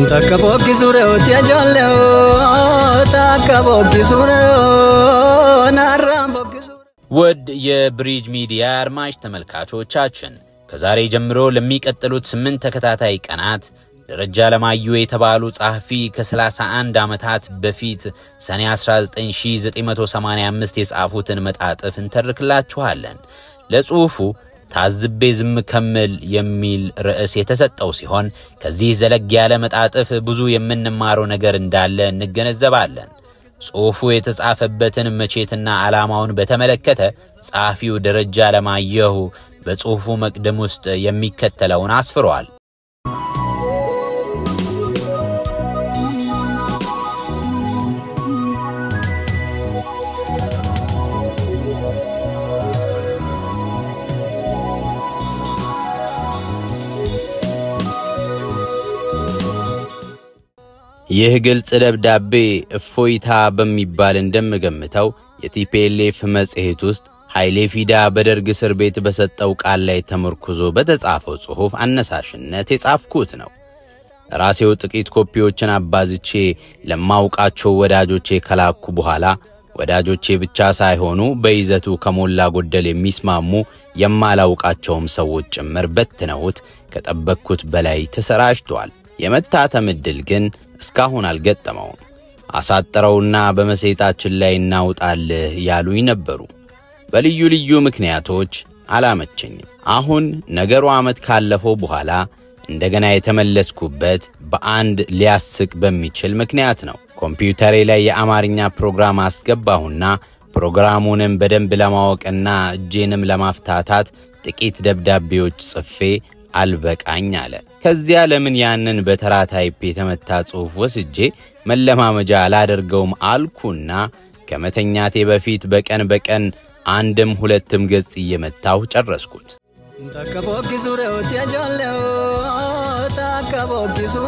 Takka bokkisuu re'ooti ijoollee takka bokkisuu re'oo narraan bokkisuu. ውድ የብሪጅ ሚዲያ አድማጭ ተመልካቾቻችን ከዛሬ ጀምሮ ለሚቀጥሉት ስምንት ተከታታይ ቀናት ደረጃ አለማየሁ የተባሉ ጸሐፊ ከ31 ዓመታት በፊት ሰኔ 19985 የጻፉትን መጣጥፍ እንተርክላችኋለን። ለጽሑፉ ታዝቤ ዝም ከምል የሚል ርዕስ የተሰጠው ሲሆን ከዚህ ዘለግ ያለ መጣጥፍ ብዙ የምንማረው ነገር እንዳለ እንገነዘባለን። ጽሑፉ የተጻፈበትን መቼትና ዓላማውን በተመለከተ ጸሐፊው ደረጃ አለማየሁ በጽሑፉ መቅድም ውስጥ የሚከተለውን አስፍሯል። ይህ ግልጽ ደብዳቤ እፎይታ በሚባል እንደምገምተው የቲፒኤልኤፍ መጽሔት ውስጥ ኃይሌ ፊዳ በደርግ እስር ቤት በሰጠው ቃል ላይ ተመርኩዞ በተጻፈው ጽሑፍ አነሳሽነት የጻፍኩት ነው። ራሴው ጥቂት ኮፒዎችን አባዝቼ ለማውቃቸው ወዳጆቼ ከላኩ በኋላ ወዳጆቼ ብቻ ሳይሆኑ በይዘቱ ከሞላ ጎደል የሚስማሙ የማላውቃቸውም ሰዎች ጭምር በትነውት ከጠበቅኩት በላይ ተሰራጭቷል። የመታተም ዕድል ግን እስካሁን አልገጠመውም። አሳጥረውና በመጽሔታችን ላይ እናውጣልህ ያሉኝ ነበሩ። በልዩ ልዩ ምክንያቶች አላመቸኝም። አሁን ነገሩ ዓመት ካለፈው በኋላ እንደገና የተመለስኩበት በአንድ ሊያስቅ በሚችል ምክንያት ነው። ኮምፒውተሬ ላይ የአማርኛ ፕሮግራም አስገባሁና ፕሮግራሙንም በደንብ ለማወቅና እጄንም ለማፍታታት ጥቂት ደብዳቤዎች ጽፌ አልበቃኝ አለ። ከዚያ ለምን ያንን በተራ ታይፕ የተመታ ጽሑፍ ወስጄ መለማመጃ አላደርገውም አልኩና ከመተኛቴ በፊት በቀን በቀን አንድም ሁለትም ገጽ እየመታሁ ጨረስኩት። Takka bokkisuu re'ooti ijoollee takka bokkisuu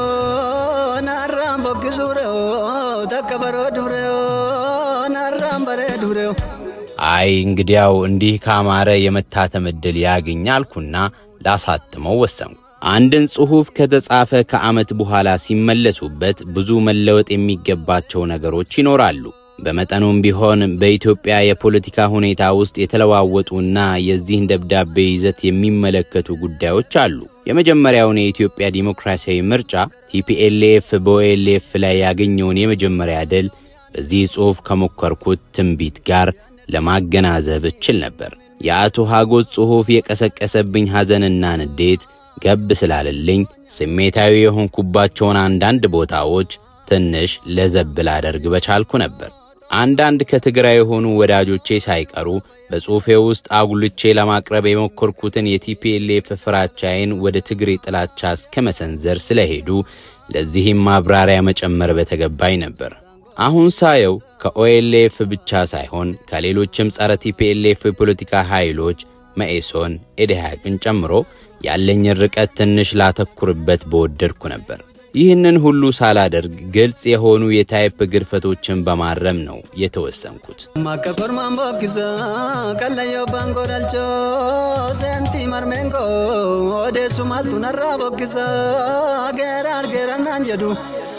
re'oo narraan bokkisuu re'oo takka bareedu re'oo narraan bareedu re'oo. አይ እንግዲያው እንዲህ ካማረ የመታተም ዕድል ያገኝ አልኩና ላሳትመው ወሰንኩ። አንድን ጽሑፍ ከተጻፈ ከዓመት በኋላ ሲመለሱበት ብዙ መለወጥ የሚገባቸው ነገሮች ይኖራሉ። በመጠኑም ቢሆን በኢትዮጵያ የፖለቲካ ሁኔታ ውስጥ የተለዋወጡና የዚህን ደብዳቤ ይዘት የሚመለከቱ ጉዳዮች አሉ። የመጀመሪያውን የኢትዮጵያ ዲሞክራሲያዊ ምርጫ ቲፒኤልኤፍ በኦኤልኤፍ ላይ ያገኘውን የመጀመሪያ ድል በዚህ ጽሑፍ ከሞከርኩት ትንቢት ጋር ለማገናዘብ እችል ነበር። የአቶ ሐጎስ ጽሑፍ የቀሰቀሰብኝ ሐዘንና ንዴት ገብ ስላለልኝ ስሜታዊ የሆንኩባቸውን አንዳንድ ቦታዎች ትንሽ ለዘብ ላደርግ በቻልኩ ነበር። አንዳንድ ከትግራይ የሆኑ ወዳጆቼ ሳይቀሩ በጽሑፌ ውስጥ አጉልቼ ለማቅረብ የሞከርኩትን የቲፒኤልኤፍ ፍራቻዬን ወደ ትግሬ ጥላቻ እስከ መሰንዘር ስለሄዱ ለዚህም ማብራሪያ መጨመር በተገባኝ ነበር። አሁን ሳየው ከኦኤልኤፍ ብቻ ሳይሆን ከሌሎችም ጸረ ቲፒኤልኤፍ የፖለቲካ ኃይሎች መኢሶን፣ ኢዴሃቅን ጨምሮ ያለኝን ርቀት ትንሽ ላተኩርበት በወደድኩ ነበር። ይህንን ሁሉ ሳላደርግ ግልጽ የሆኑ የታይፕ ግድፈቶችን በማረም ነው የተወሰንኩት። Makka kormaan bokkisa kallayyoo baangoo dhalchoo seentii marmeenkoo odeessu maaltu narraa bokkisa geeraan geerannaan jedhu.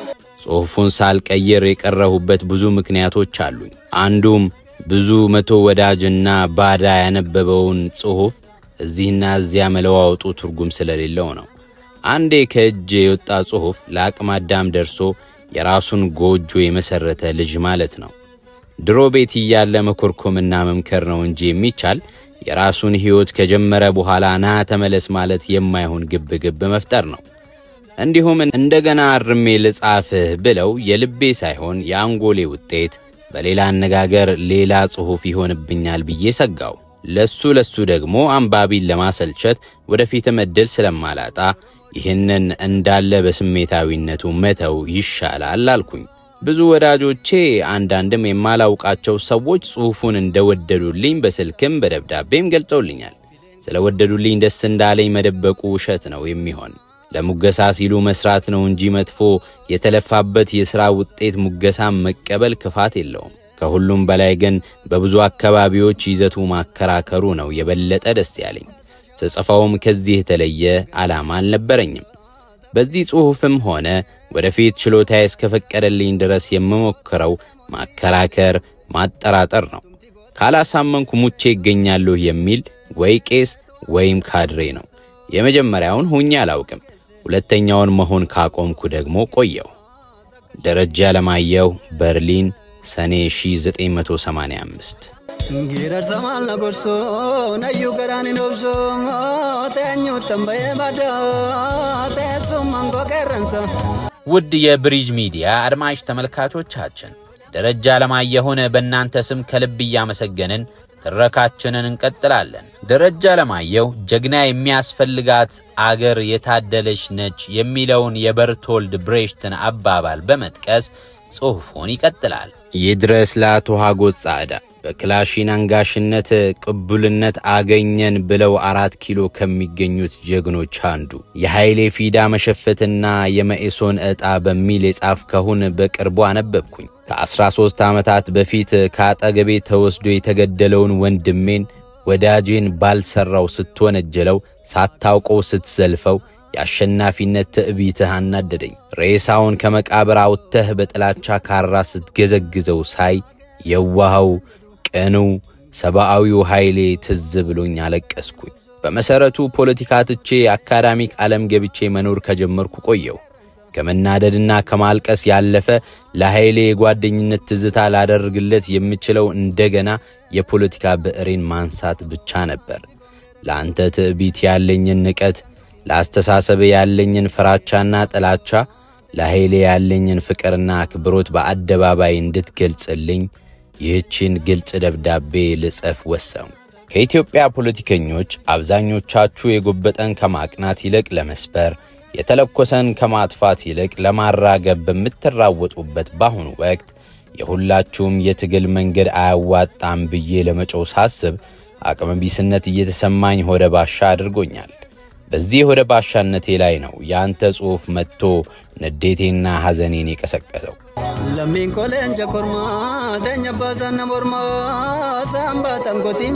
ጽሑፉን ሳልቀይር የቀረሁበት ብዙ ምክንያቶች አሉኝ። አንዱም ብዙ መቶ ወዳጅና ባዳ ያነበበውን ጽሑፍ እዚህና እዚያ መለዋወጡ ትርጉም ስለሌለው ነው። አንዴ ከእጅ የወጣ ጽሑፍ ለአቅመ አዳም ደርሶ የራሱን ጎጆ የመሠረተ ልጅ ማለት ነው። ድሮ ቤት እያለ መኮርኮምና መምከር ነው እንጂ የሚቻል የራሱን ሕይወት ከጀመረ በኋላ ና ተመለስ ማለት የማይሆን ግብ ግብ መፍጠር ነው። እንዲሁም እንደገና አርሜ ልጻፍህ ብለው የልቤ ሳይሆን የአንጎሌ ውጤት በሌላ አነጋገር ሌላ ጽሑፍ ይሆንብኛል ብዬ ሰጋው። ለሱ ለሱ ደግሞ አንባቢን ለማሰልቸት ወደፊትም ዕድል ስለማላጣ ይህንን እንዳለ በስሜታዊነቱ መተው ይሻላል አልኩኝ። ብዙ ወዳጆቼ አንዳንድም የማላውቃቸው ሰዎች ጽሑፉን እንደወደዱልኝ በስልክም በደብዳቤም ገልጸውልኛል። ስለወደዱልኝ ደስ እንዳለኝ መደበቁ ውሸት ነው የሚሆን ለሙገሳ ሲሉ መስራት ነው እንጂ መጥፎ የተለፋበት የሥራ ውጤት ሙገሳም መቀበል ክፋት የለውም። ከሁሉም በላይ ግን በብዙ አካባቢዎች ይዘቱ ማከራከሩ ነው የበለጠ ደስ ያለኝ። ስጽፈውም ከዚህ የተለየ ዓላማ አልነበረኝም። በዚህ ጽሑፍም ሆነ ወደፊት ችሎታዬ እስከፈቀደልኝ ድረስ የምሞክረው ማከራከር፣ ማጠራጠር ነው። ካላሳመንኩ ሙቼ ይገኛለሁ የሚል ወይ ቄስ ወይም ካድሬ ነው። የመጀመሪያውን ሁኜ አላውቅም። ሁለተኛውን መሆን ካቆምኩ ደግሞ ቆየው። ደረጃ አለማየሁ በርሊን ሰኔ 1985 Girar samal na gorso na yu garani nobso tenyu tambaye bada tesu mango kerensa ውድ የብሪጅ ሚዲያ አድማጭ ተመልካቾቻችን ደረጃ አለማየሁን በእናንተ ስም ከልብ እያመሰገንን ትረካችንን እንቀጥላለን። ደረጃ አለማየሁ ጀግና የሚያስፈልጋት አገር የታደለች ነች የሚለውን የበርቶልድ ብሬሽትን አባባል በመጥቀስ ጽሑፉን ይቀጥላል። ይድረስ ለአቶ ሀጎስ ጻዕዳ በክላሽን አንጋሽነት ቅቡልነት አገኘን ብለው አራት ኪሎ ከሚገኙት ጀግኖች አንዱ የኃይሌ ፊዳ መሸፈትና የመኢሶን ዕጣ በሚል የጻፍከውን በቅርቡ አነበብኩኝ። ከ13 ዓመታት በፊት ከአጠገቤ ተወስዶ የተገደለውን ወንድሜን ወዳጄን ባልሠራው ስትወነጀለው ሳታውቀው ስትዘልፈው የአሸናፊነት ትዕቢትህ አናደደኝ። ሬሳውን ከመቃብር አውጥተህ በጥላቻ ካራ ስትገዘግዘው ሳይ የዋሃው ቅኑ ሰብአዊው ኃይሌ ትዝ ብሎኝ አለቀስኩኝ። በመሠረቱ ፖለቲካ ትቼ አካዳሚክ ዓለም ገብቼ መኖር ከጀመርኩ ቆየሁ። ከመናደድና ከማልቀስ ያለፈ ለኃይሌ የጓደኝነት ትዝታ ላደርግለት የምችለው እንደገና የፖለቲካ ብዕሬን ማንሳት ብቻ ነበር። ለአንተ ትዕቢት ያለኝን ንቀት፣ ለአስተሳሰብ ያለኝን ፍራቻና ጥላቻ፣ ለኃይሌ ያለኝን ፍቅርና አክብሮት በአደባባይ እንድትገልጽልኝ ይህችን ግልጽ ደብዳቤ ልጽፍ ወሰንኩ። ከኢትዮጵያ ፖለቲከኞች አብዛኞቻችሁ የጎበጠን ከማቅናት ይልቅ ለመስበር የተለኮሰን ከማጥፋት ይልቅ ለማራገብ በምትራወጡበት በአሁኑ ወቅት የሁላችሁም የትግል መንገድ አያዋጣም ብዬ ለመጮው ሳስብ አቅመቢስነት እየተሰማኝ ሆደ ባሻ አድርጎኛል። በዚህ ሆደ ባሻነቴ ላይ ነው የአንተ ጽሑፍ መጥቶ ንዴቴና ሐዘኔን የቀሰቀሰው። lammiin koleenca kormaa teenya baasanna mormaa saambaa tangotii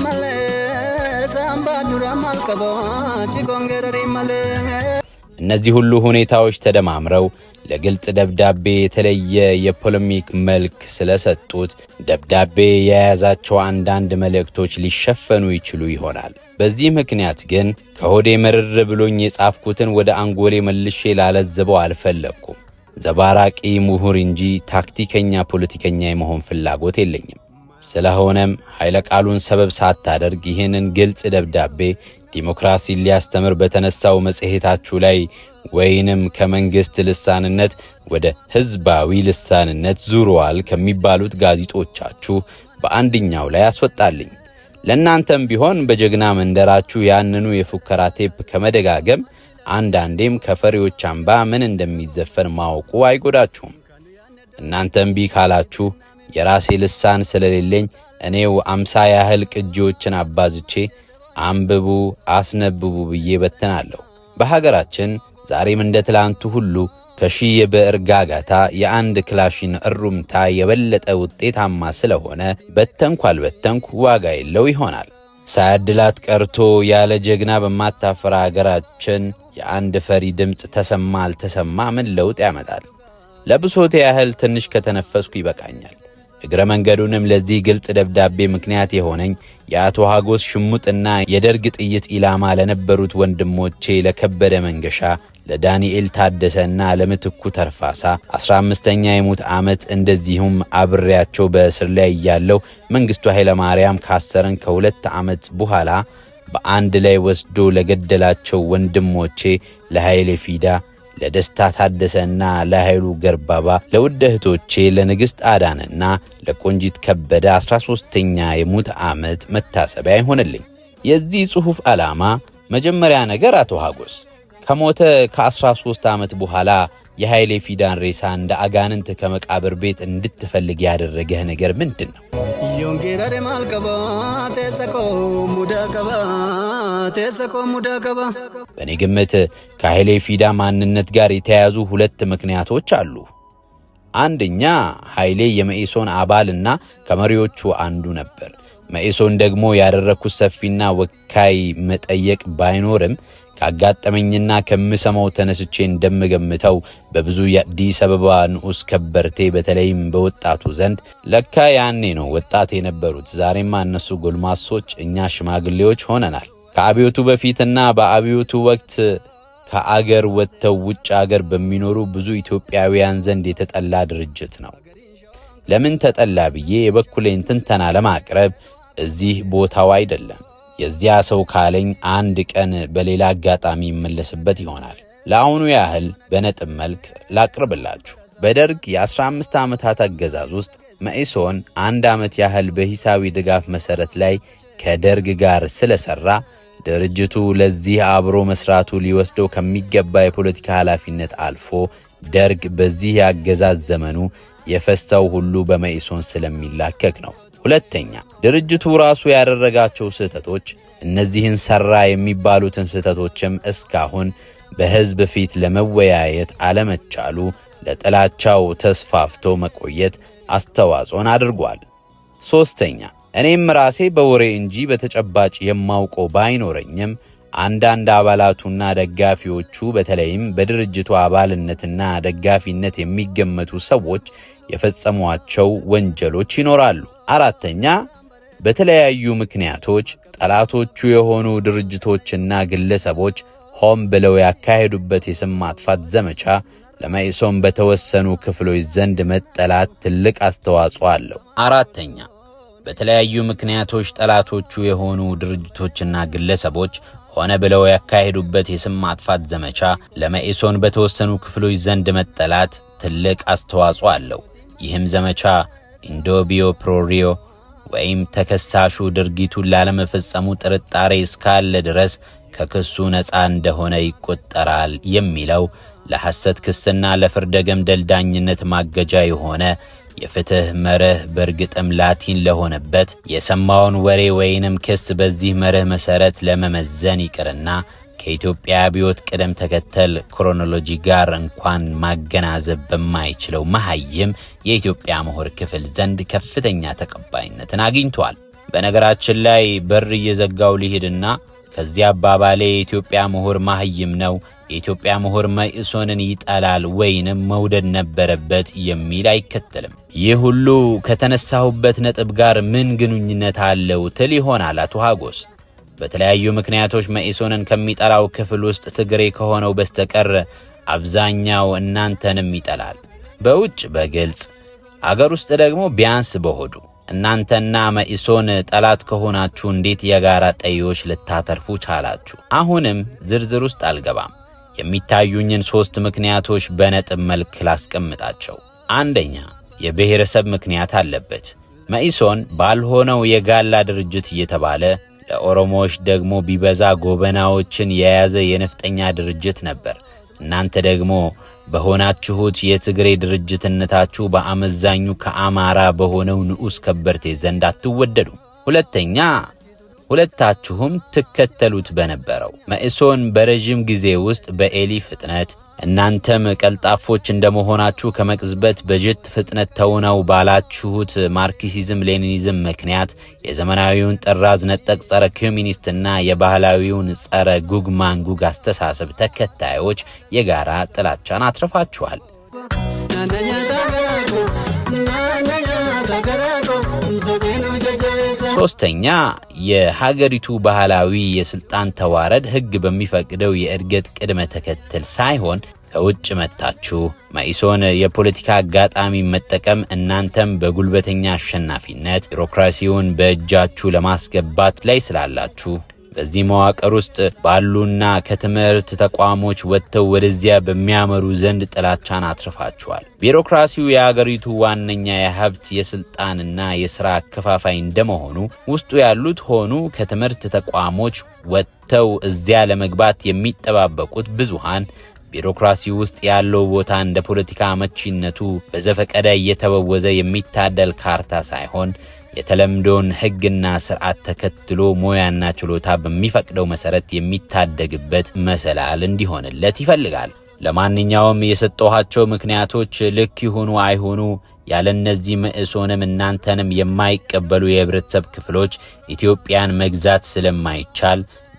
malee saambaa dura maal qaba cikoon geerarii malee. እነዚህ ሁሉ ሁኔታዎች ተደማምረው ለግልጽ ደብዳቤ የተለየ የፖለሚክ መልክ ስለሰጡት ደብዳቤ የያዛቸው አንዳንድ መልእክቶች ሊሸፈኑ ይችሉ ይሆናል። በዚህ ምክንያት ግን ከሆዴ መርር ብሎኝ የጻፍኩትን ወደ አንጎሌ መልሼ ላለዝበው አልፈለግኩም። ዘባራቂ ምሁር እንጂ ታክቲከኛ ፖለቲከኛ የመሆን ፍላጎት የለኝም። ስለሆነም ኃይለ ቃሉን ሰበብ ሳታደርግ ይህንን ግልጽ ደብዳቤ ዲሞክራሲን ሊያስተምር በተነሳው መጽሔታችሁ ላይ ወይንም ከመንግሥት ልሳንነት ወደ ሕዝባዊ ልሳንነት ዙረዋል ከሚባሉት ጋዜጦቻችሁ በአንድኛው ላይ አስወጣልኝ። ለእናንተም ቢሆን በጀግና መንደራችሁ ያንኑ የፉከራ ቴፕ ከመደጋገም አንዳንዴም ከፈሪዎች አምባ ምን እንደሚዘፈን ማወቁ አይጎዳችሁም። እናንተ እምቢ ካላችሁ የራሴ ልሳን ስለሌለኝ እኔው አምሳ ያህል ቅጂዎችን አባዝቼ አንብቡ፣ አስነብቡ ብዬ በትናለሁ። በሀገራችን ዛሬም እንደ ትላንቱ ሁሉ ከሺህ የብዕር ጋጋታ የአንድ ክላሽን እሩምታ የበለጠ ውጤታማ ስለሆነ በተንኩ አልበተንኩ ዋጋ የለው ይሆናል። ሳያድላት ቀርቶ ያለ ጀግና በማታፈራ አገራችን የአንድ ፈሪ ድምፅ ተሰማ አልተሰማ ምን ለውጥ ያመጣል? ለብሶቴ ያህል ትንሽ ከተነፈስኩ ይበቃኛል። እግረ መንገዱንም ለዚህ ግልጽ ደብዳቤ ምክንያት የሆነኝ የአቶ ሀጎስ ሽሙጥና የደርግ ጥይት ኢላማ ለነበሩት ወንድሞቼ ለከበደ መንገሻ፣ ለዳንኤል ታደሰና ለምትኩ ተርፋሳ አስራ አምስተኛ የሙት ዓመት እንደዚሁም አብሬያቸው በእስር ላይ እያለው መንግሥቱ ኃይለ ማርያም ካሰረን ከሁለት ዓመት በኋላ በአንድ ላይ ወስዶ ለገደላቸው ወንድሞቼ ለኃይሌ ፊዳ ለደስታ ታደሰና ለኃይሉ ገርባባ ለውድ እህቶቼ ለንግሥት አዳንና ለቆንጂት ከበደ አስራ ሦስተኛ የሙት ዓመት መታሰቢያ ይሆንልኝ። የዚህ ጽሑፍ ዓላማ መጀመሪያ ነገር አቶ ሀጎስ ከሞተ ከአስራ ሦስት ዓመት በኋላ የኃይሌ ፊዳን ሬሳ እንደ አጋንንት ከመቃብር ቤት እንድትፈልግ ያደረገህ ነገር ምንድን ነው? Yoon geerare maal qaba teessa koo mudaa qaba teessa koo mudaa qaba. በእኔ ግምት ከኃይሌ ፊዳ ማንነት ጋር የተያያዙ ሁለት ምክንያቶች አሉ። አንደኛ ኃይሌ የመኢሶን አባልና ከመሪዎቹ አንዱ ነበር። መኢሶን ደግሞ ያደረግኩት ሰፊና ወካይ መጠየቅ ባይኖርም ካጋጠመኝና ከምሰማው ተነስቼ እንደምገምተው በብዙ የአዲስ አበባ ንዑስ ከበርቴ በተለይም በወጣቱ ዘንድ ለካ ያኔ ነው ወጣት የነበሩት፣ ዛሬማ እነሱ ጎልማሶች፣ እኛ ሽማግሌዎች ሆነናል። ከአብዮቱ በፊትና በአብዮቱ ወቅት ከአገር ወጥተው ውጭ አገር በሚኖሩ ብዙ ኢትዮጵያውያን ዘንድ የተጠላ ድርጅት ነው። ለምን ተጠላ ብዬ የበኩሌን ትንተና ለማቅረብ እዚህ ቦታው አይደለም። የዚያ ሰው ካለኝ አንድ ቀን በሌላ አጋጣሚ ይመለስበት ይሆናል። ለአሁኑ ያህል በነጥብ መልክ ላቅርብላችሁ። በደርግ የ15 ዓመታት አገዛዝ ውስጥ መኢሶን አንድ ዓመት ያህል በሂሳዊ ድጋፍ መሠረት ላይ ከደርግ ጋር ስለሠራ ድርጅቱ ለዚህ አብሮ መስራቱ ሊወስደው ከሚገባ የፖለቲካ ኃላፊነት አልፎ ደርግ በዚህ የአገዛዝ ዘመኑ የፈሰው ሁሉ በመኢሶን ስለሚላከክ ነው። ሁለተኛ ድርጅቱ ራሱ ያደረጋቸው ስህተቶች፣ እነዚህን ሠራ የሚባሉትን ስህተቶችም እስካሁን በሕዝብ ፊት ለመወያየት አለመቻሉ ለጥላቻው ተስፋፍቶ መቆየት አስተዋጽኦን አድርጓል። ሦስተኛ እኔም ራሴ በወሬ እንጂ በተጨባጭ የማውቀው ባይኖረኝም አንዳንድ አባላቱና ደጋፊዎቹ በተለይም በድርጅቱ አባልነትና ደጋፊነት የሚገመቱ ሰዎች የፈጸሟቸው ወንጀሎች ይኖራሉ። አራተኛ በተለያዩ ምክንያቶች ጠላቶቹ የሆኑ ድርጅቶችና ግለሰቦች ሆን ብለው ያካሄዱበት የስም ማጥፋት ዘመቻ ለመኢሶን በተወሰኑ ክፍሎች ዘንድ መጠላት ትልቅ አስተዋጽኦ አለው። አራተኛ በተለያዩ ምክንያቶች ጠላቶቹ የሆኑ ድርጅቶችና ግለሰቦች ሆነ ብለው ያካሄዱበት የስም ማጥፋት ዘመቻ ለመኢሶን በተወሰኑ ክፍሎች ዘንድ መጠላት ትልቅ አስተዋጽኦ አለው። ይህም ዘመቻ ኢንዶቢዮ ፕሮሪዮ ወይም ተከሳሹ ድርጊቱን ላለመፈጸሙ ጥርጣሬ እስካለ ድረስ ከክሱ ነፃ እንደሆነ ይቆጠራል የሚለው ለሐሰት ክስና ለፍርደ ገምደል ዳኝነት ማገጃ የሆነ የፍትሕ መርህ በእርግጥም ላቲን ለሆነበት የሰማውን ወሬ ወይንም ክስ በዚህ መርህ መሠረት ለመመዘን ይቅርና ከኢትዮጵያ አብዮት ቅደም ተከተል ክሮኖሎጂ ጋር እንኳን ማገናዘብ በማይችለው መሐይም የኢትዮጵያ ምሁር ክፍል ዘንድ ከፍተኛ ተቀባይነትን አግኝቷል። በነገራችን ላይ በር እየዘጋው ሊሄድና ከዚህ አባባሌ የኢትዮጵያ ምሁር ማህይም ነው፣ የኢትዮጵያ ምሁር መኢሶንን ይጠላል ወይንም መውደድ ነበረበት የሚል አይከተልም። ይህ ሁሉ ከተነሳሁበት ነጥብ ጋር ምን ግንኙነት አለው ትል ይሆናል አቶ ሀጎስ። በተለያዩ ምክንያቶች መኢሶንን ከሚጠላው ክፍል ውስጥ ትግሬ ከሆነው በስተቀር አብዛኛው እናንተንም ይጠላል። በውጭ በግልጽ አገር ውስጥ ደግሞ ቢያንስ በሆዱ እናንተና መኢሶን ጠላት ከሆናችሁ እንዴት የጋራ ጠዮች ልታተርፉ ቻላችሁ? አሁንም ዝርዝር ውስጥ አልገባም። የሚታዩኝን ሦስት ምክንያቶች በነጥብ መልክ ላስቀምጣቸው። አንደኛ የብሔረሰብ ምክንያት አለበት። መኢሶን ባልሆነው የጋላ ድርጅት እየተባለ ለኦሮሞዎች ደግሞ ቢበዛ ጎበናዎችን የያዘ የነፍጠኛ ድርጅት ነበር። እናንተ ደግሞ በሆናችሁት የትግሬ ድርጅትነታችሁ በአመዛኙ ከአማራ በሆነው ንዑስ ከበርቴ ዘንድ አትወደዱም። ሁለተኛ ሁለታችሁም ትከተሉት በነበረው መኢሶን በረዥም ጊዜ ውስጥ በኤሊ ፍጥነት እናንተም ቀልጣፎች እንደመሆናችሁ ከመቅዝበት በጀት ፍጥነት ተውነው ባላችሁት ማርክሲዝም ሌኒኒዝም ምክንያት የዘመናዊውን ጥራዝ ነጠቅ ጸረ ኮሚኒስትና የባህላዊውን ጸረ ጉግ ማንጉግ አስተሳሰብ ተከታዮች የጋራ ጥላቻን አትርፋችኋል። ሶስተኛ የሀገሪቱ ባህላዊ የስልጣን ተዋረድ ሕግ በሚፈቅደው የእድገት ቅድመ ተከተል ሳይሆን ከውጭ መጥታችሁ መኢሶን የፖለቲካ አጋጣሚ መጠቀም እናንተም በጉልበተኛ አሸናፊነት ቢሮክራሲውን በእጃችሁ ለማስገባት ላይ ስላላችሁ በዚህ መዋቅር ውስጥ ባሉና ከትምህርት ተቋሞች ወጥተው ወደዚያ በሚያመሩ ዘንድ ጥላቻን አትርፋችኋል። ቢሮክራሲው የአገሪቱ ዋነኛ የሀብት የስልጣንና የሥራ አከፋፋይ እንደመሆኑ ውስጡ ያሉት ሆኑ ከትምህርት ተቋሞች ወጥተው እዚያ ለመግባት የሚጠባበቁት ብዙሃን ቢሮክራሲ ውስጥ ያለው ቦታ እንደ ፖለቲካ አመቺነቱ በዘፈቀደ እየተበወዘ የሚታደል ካርታ ሳይሆን የተለምዶን ሕግና ስርዓት ተከትሎ ሙያና ችሎታ በሚፈቅደው መሰረት የሚታደግበት መሰላል እንዲሆንለት ይፈልጋል። ለማንኛውም የሰጠኋቸው ምክንያቶች ልክ ይሁኑ አይሁኑ ያለ እነዚህ መኢሶንም እናንተንም የማይቀበሉ የህብረተሰብ ክፍሎች ኢትዮጵያን መግዛት ስለማይቻል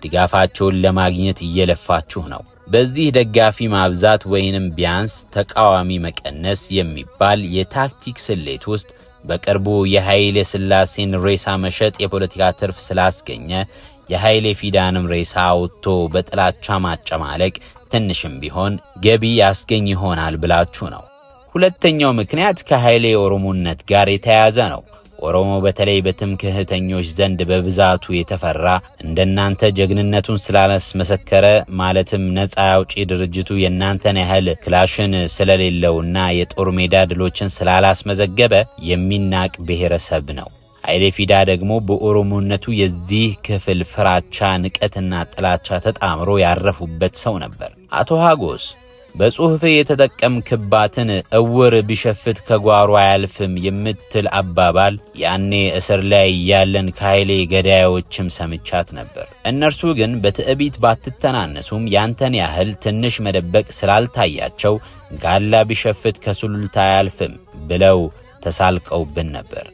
ድጋፋቸውን ለማግኘት እየለፋችሁ ነው። በዚህ ደጋፊ ማብዛት ወይንም ቢያንስ ተቃዋሚ መቀነስ የሚባል የታክቲክ ስሌት ውስጥ በቅርቡ የኃይሌ ሥላሴን ሬሳ መሸጥ የፖለቲካ ትርፍ ስላስገኘ የኃይሌ ፊዳንም ሬሳ አውጥቶ በጥላቻ ማጨማለቅ ትንሽም ቢሆን ገቢ ያስገኝ ይሆናል ብላችሁ ነው። ሁለተኛው ምክንያት ከኃይሌ ኦሮሞነት ጋር የተያያዘ ነው። ኦሮሞ በተለይ በትምክህተኞች ዘንድ በብዛቱ የተፈራ እንደናንተ ጀግንነቱን ስላላስመሰከረ ማለትም ነፃ አውጪ ድርጅቱ የእናንተን ያህል ክላሽን ስለሌለውና የጦር ሜዳ ድሎችን ስላላስመዘገበ የሚናቅ ብሔረሰብ ነው። ኃይሌ ፊዳ ደግሞ በኦሮሞነቱ የዚህ ክፍል ፍራቻ፣ ንቀትና ጥላቻ ተጣምሮ ያረፉበት ሰው ነበር። አቶ ሀጎስ በጽሑፍ የተጠቀምክባትን እውር ቢሸፍት ከጓሮ አያልፍም የምትል አባባል ያኔ እስር ላይ ያለን ከኃይሌ ገዳዮችም ሰምቻት ነበር። እነርሱ ግን በትዕቢት ባትተናነሱም ያንተን ያህል ትንሽ መደበቅ ስላልታያቸው ጋላ ቢሸፍት ከሱሉልታ አያልፍም ብለው ተሳልቀውብን ነበር።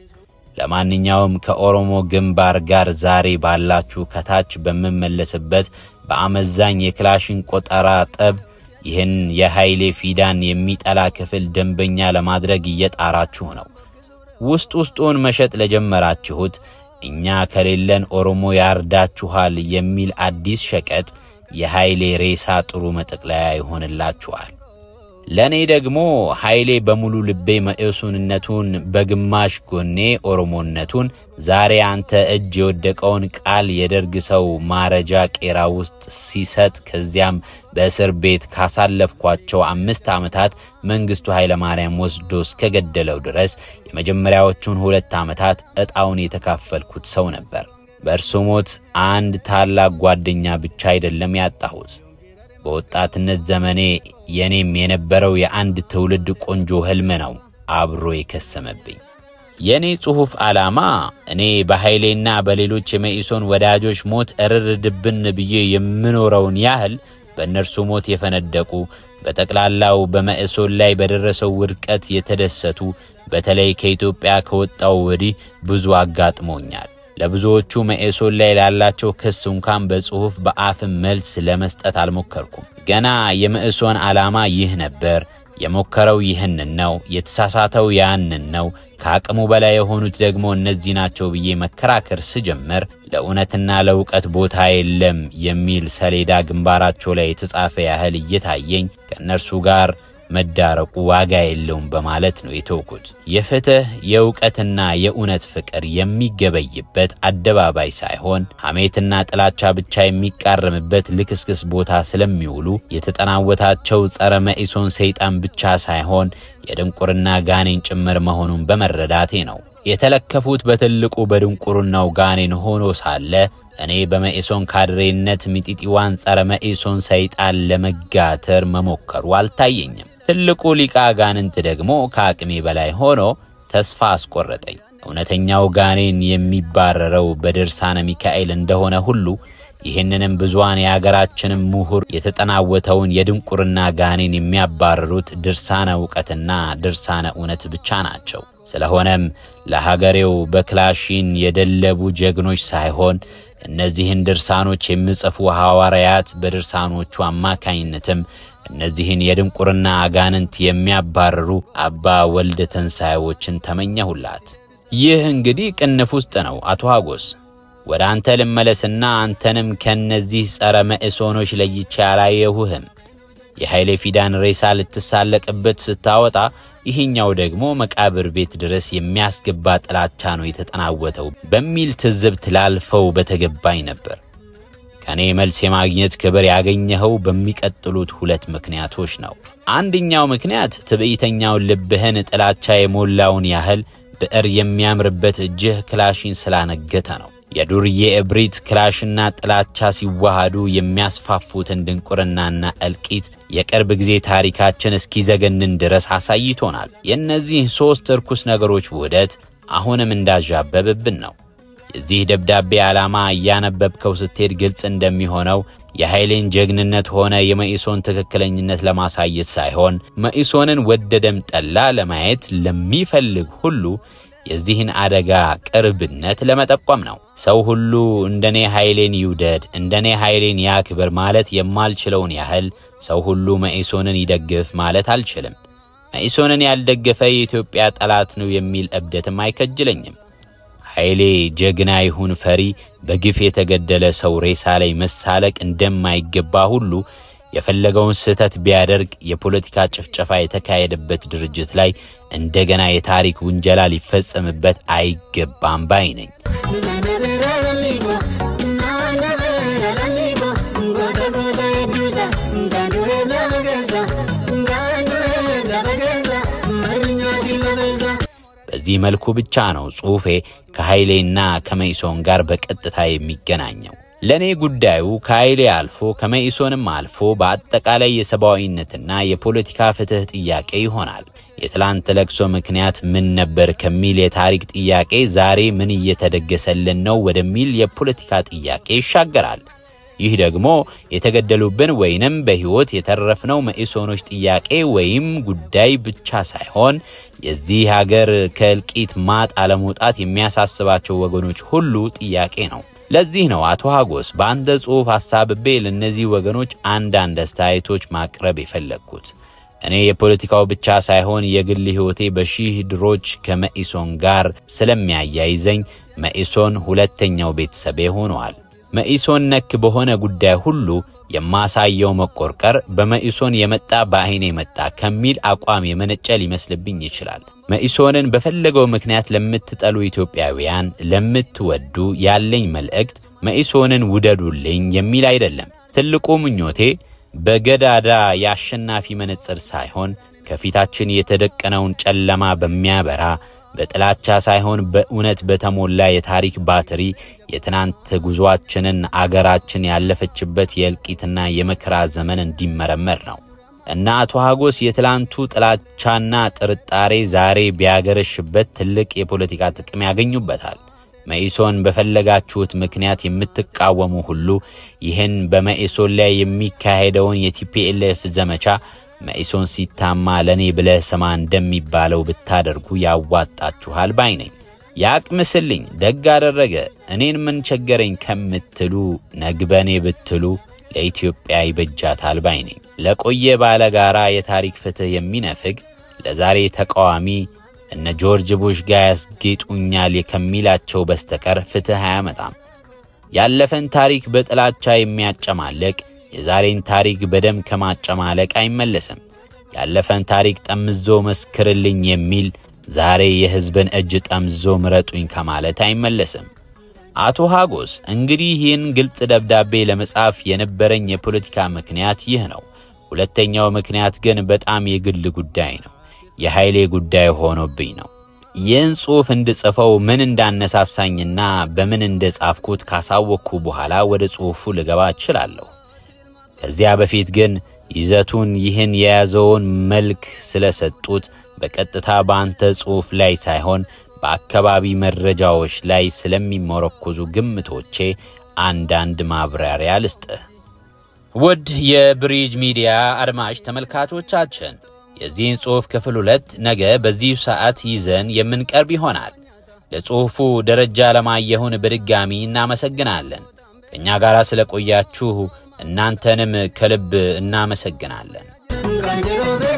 ለማንኛውም ከኦሮሞ ግንባር ጋር ዛሬ ባላችሁ ከታች በምመለስበት በአመዛኝ የክላሽን ቆጠራ ጠብ ይህን የኃይሌ ፊዳን የሚጠላ ክፍል ደንበኛ ለማድረግ እየጣራችሁ ነው። ውስጥ ውስጡን መሸጥ ለጀመራችሁት እኛ ከሌለን ኦሮሞ ያርዳችኋል የሚል አዲስ ሸቀጥ የኃይሌ ሬሳ ጥሩ መጠቅለያ ይሆንላችኋል። ለእኔ ደግሞ ኃይሌ በሙሉ ልቤ መኢሶንነቱን በግማሽ ጎኔ ኦሮሞነቱን ዛሬ አንተ እጅ የወደቀውን ቃል የደርግ ሰው ማረጃ ቄራ ውስጥ ሲሰጥ ከዚያም በእስር ቤት ካሳለፍኳቸው አምስት ዓመታት መንግሥቱ ኃይለማርያም ወስዶ እስከገደለው ድረስ የመጀመሪያዎቹን ሁለት ዓመታት ዕጣውን የተካፈልኩት ሰው ነበር። በእርሱ ሞት አንድ ታላቅ ጓደኛ ብቻ አይደለም ያጣሁት በወጣትነት ዘመኔ የኔም የነበረው የአንድ ትውልድ ቆንጆ ሕልም ነው አብሮ የከሰመብኝ። የእኔ ጽሑፍ ዓላማ እኔ በኃይሌና በሌሎች የመኢሶን ወዳጆች ሞት እርር ድብን ብዬ የምኖረውን ያህል በእነርሱ ሞት የፈነደቁ በጠቅላላው በመኢሶን ላይ በደረሰው ውድቀት የተደሰቱ በተለይ ከኢትዮጵያ ከወጣው ወዲህ ብዙ አጋጥሞኛል። ለብዙዎቹ መኢሶን ላይ ላላቸው ክስ እንኳን በጽሑፍ በአፍም መልስ ለመስጠት አልሞከርኩም። ገና የመኢሶን ዓላማ ይህ ነበር፣ የሞከረው ይህንን ነው፣ የተሳሳተው ያንን ነው፣ ከአቅሙ በላይ የሆኑት ደግሞ እነዚህ ናቸው ብዬ መከራከር ስጀምር ለእውነትና ለእውቀት ቦታ የለም የሚል ሰሌዳ ግንባራቸው ላይ የተጻፈ ያህል እየታየኝ ከእነርሱ ጋር መዳረቁ ዋጋ የለውም በማለት ነው የተውኩት። የፍትህ የእውቀትና የእውነት ፍቅር የሚገበይበት አደባባይ ሳይሆን ሐሜትና ጥላቻ ብቻ የሚቃረምበት ልክስክስ ቦታ ስለሚውሉ የተጠናወታቸው ጸረ መኢሶን ሰይጣን ብቻ ሳይሆን የድንቁርና ጋኔን ጭምር መሆኑን በመረዳቴ ነው። የተለከፉት በትልቁ በድንቁርናው ጋኔን ሆኖ ሳለ እኔ በመኢሶን ካድሬነት ሚጢጢዋን ጸረ መኢሶን ሰይጣን ለመጋተር መሞከሩ አልታየኝም። ትልቁ ሊቃ ጋንንት ደግሞ ከአቅሜ በላይ ሆኖ ተስፋ አስቆረጠኝ። እውነተኛው ጋኔን የሚባረረው በድርሳነ ሚካኤል እንደሆነ ሁሉ ይህንንም ብዙዋን የአገራችንም ምሁር የተጠናወተውን የድንቁርና ጋኔን የሚያባርሩት ድርሳነ እውቀትና ድርሳነ እውነት ብቻ ናቸው። ስለሆነም ለሀገሬው በክላሽን የደለቡ ጀግኖች ሳይሆን እነዚህን ድርሳኖች የሚጽፉ ሐዋርያት በድርሳኖቹ አማካኝነትም እነዚህን የድንቁርና አጋንንት የሚያባርሩ አባ ወልደ ተንሣኤዎችን ተመኘሁላት። ይህ እንግዲህ ቅንፍ ውስጥ ነው። አቶ ሀጎስ ወደ አንተ ልመለስና አንተንም ከነዚህ ጸረ መኢሶኖች ለይቼ አላየሁህም። የኃይሌ ፊዳን ሬሳ ልትሳለቅበት ስታወጣ ይህኛው ደግሞ መቃብር ቤት ድረስ የሚያስገባ ጥላቻ ነው የተጠናወተው በሚል ትዝብት ላልፈው በተገባኝ ነበር። ከእኔ መልስ የማግኘት ክብር ያገኘኸው በሚቀጥሉት ሁለት ምክንያቶች ነው። አንደኛው ምክንያት ትዕቢተኛውን ልብህን ጥላቻ የሞላውን ያህል ብዕር የሚያምርበት እጅህ ክላሽን ስላነገተ ነው። የዱርዬ እብሪት ክላሽና ጥላቻ ሲዋሃዱ የሚያስፋፉትን ድንቁርናና እልቂት የቅርብ ጊዜ ታሪካችን እስኪዘገንን ድረስ አሳይቶናል። የእነዚህ ሦስት እርኩስ ነገሮች ውህደት አሁንም እንዳዣበብብን ነው። የዚህ ደብዳቤ ዓላማ እያነበብከው ስትሄድ ግልጽ እንደሚሆነው የኃይሌን ጀግንነት ሆነ የመኢሶን ትክክለኝነት ለማሳየት ሳይሆን መኢሶንን ወደደም ጠላ ለማየት ለሚፈልግ ሁሉ የዚህን አደጋ ቅርብነት ለመጠቆም ነው። ሰው ሁሉ እንደኔ ኃይሌን ይውደድ፣ እንደኔ ኃይሌን ያክብር ማለት የማልችለውን ያህል ሰው ሁሉ መኢሶንን ይደግፍ ማለት አልችልም። መኢሶንን ያልደገፈ የኢትዮጵያ ጠላት ነው የሚል እብደትም አይከጅለኝም። ኃይሌ ጀግና ይሁን ፈሪ በግፍ የተገደለ ሰው ሬሳ ላይ መሳለቅ እንደማይገባ ሁሉ የፈለገውን ስህተት ቢያደርግ የፖለቲካ ጭፍጨፋ የተካሄደበት ድርጅት ላይ እንደገና የታሪክ ውንጀላ ሊፈጸምበት አይገባም ባይ ነኝ። በዚህ መልኩ ብቻ ነው ጽሑፌ ከኃይሌና ከመኢሶን ጋር በቀጥታ የሚገናኘው። ለእኔ ጉዳዩ ከኃይሌ አልፎ ከመኢሶንም አልፎ በአጠቃላይ የሰብአዊነትና የፖለቲካ ፍትሕ ጥያቄ ይሆናል። የትላንት ለቅሶ ምክንያት ምን ነበር ከሚል የታሪክ ጥያቄ ዛሬ ምን እየተደገሰልን ነው ወደሚል የፖለቲካ ጥያቄ ይሻገራል። ይህ ደግሞ የተገደሉብን ወይንም በሕይወት የተረፍነው መኢሶኖች ጥያቄ ወይም ጉዳይ ብቻ ሳይሆን የዚህ ሀገር ከእልቂት ማጥ አለመውጣት የሚያሳስባቸው ወገኖች ሁሉ ጥያቄ ነው። ለዚህ ነው አቶ ሀጎስ በአንተ ጽሑፍ አሳብቤ ለእነዚህ ወገኖች አንዳንድ አስተያየቶች ማቅረብ የፈለግኩት። እኔ የፖለቲካው ብቻ ሳይሆን የግል ሕይወቴ በሺህ ድሮች ከመኢሶን ጋር ስለሚያያይዘኝ መኢሶን ሁለተኛው ቤተሰቤ ሆነዋል። መኢሶን ነክ በሆነ ጉዳይ ሁሉ የማሳየው መቆርቀር በመኢሶን የመጣ በዐይኔ የመጣ ከሚል አቋም የመነጨ ሊመስልብኝ ይችላል። መኢሶንን በፈለገው ምክንያት ለምትጠሉ ኢትዮጵያውያን፣ ለምትወዱ ያለኝ መልእክት መኢሶንን ውደዱልኝ የሚል አይደለም። ትልቁ ምኞቴ በገዳዳ የአሸናፊ መነጽር ሳይሆን ከፊታችን የተደቀነውን ጨለማ በሚያበራ በጥላቻ ሳይሆን በእውነት በተሞላ የታሪክ ባትሪ የትናንት ጉዞአችንን አገራችን ያለፈችበት የእልቂትና የመከራ ዘመን እንዲመረመር ነው እና አቶ ሀጎስ የትላንቱ ጥላቻና ጥርጣሬ ዛሬ ቢያገረሽበት ትልቅ የፖለቲካ ጥቅም ያገኙበታል። መኢሶን በፈለጋችሁት ምክንያት የምትቃወሙ ሁሉ ይህን በመኢሶን ላይ የሚካሄደውን የቲፒኤልኤፍ ዘመቻ መኢሶን ሲታማ ለእኔ ብለህ ስማ እንደሚባለው ብታደርጉ ያዋጣችኋል ባይ ነኝ። ያቅምስልኝ፣ ደግ አደረገ፣ እኔን ምን ቸገረኝ ከምትሉ ነግበኔ ብትሉ ለኢትዮጵያ ይበጃታል ባይ ነኝ። ለቆየ ባለጋራ የታሪክ ፍትሕ የሚነፍግ ለዛሬ ተቃዋሚ እነ ጆርጅ ቡሽ ጋር ያስጌጡኛል ከሚላቸው በስተቀር ፍትሕ አያመጣም። ያለፈን ታሪክ በጥላቻ የሚያጨማለቅ የዛሬን ታሪክ በደም ከማጨማለቅ አይመለስም። ያለፈን ታሪክ ጠምዞ መስክርልኝ የሚል ዛሬ የሕዝብን እጅ ጠምዞ ምረጡኝ ከማለት አይመለስም። አቶ ሀጎስ እንግዲህ ይህን ግልጽ ደብዳቤ ለመጻፍ የነበረኝ የፖለቲካ ምክንያት ይህ ነው። ሁለተኛው ምክንያት ግን በጣም የግል ጉዳይ ነው። የኃይሌ ጉዳይ ሆኖብኝ ነው። ይህን ጽሑፍ እንድጽፈው ምን እንዳነሳሳኝና በምን እንደጻፍኩት ካሳወቅኩ በኋላ ወደ ጽሑፉ ልገባ እችላለሁ። ከዚያ በፊት ግን ይዘቱን ይህን የያዘውን መልክ ስለሰጡት በቀጥታ በአንተ ጽሑፍ ላይ ሳይሆን በአካባቢ መረጃዎች ላይ ስለሚመረኮዙ ግምቶቼ አንዳንድ ማብራሪያ ልስጥህ። ውድ የብሪጅ ሚዲያ አድማጭ ተመልካቾቻችን የዚህን ጽሑፍ ክፍል ሁለት ነገ በዚሁ ሰዓት ይዘን የምንቀርብ ይሆናል። ለጽሑፉ ደረጃ ለማየሁን በድጋሚ እናመሰግናለን። ከእኛ ጋር ስለቆያችሁ እናንተንም ከልብ እናመሰግናለን።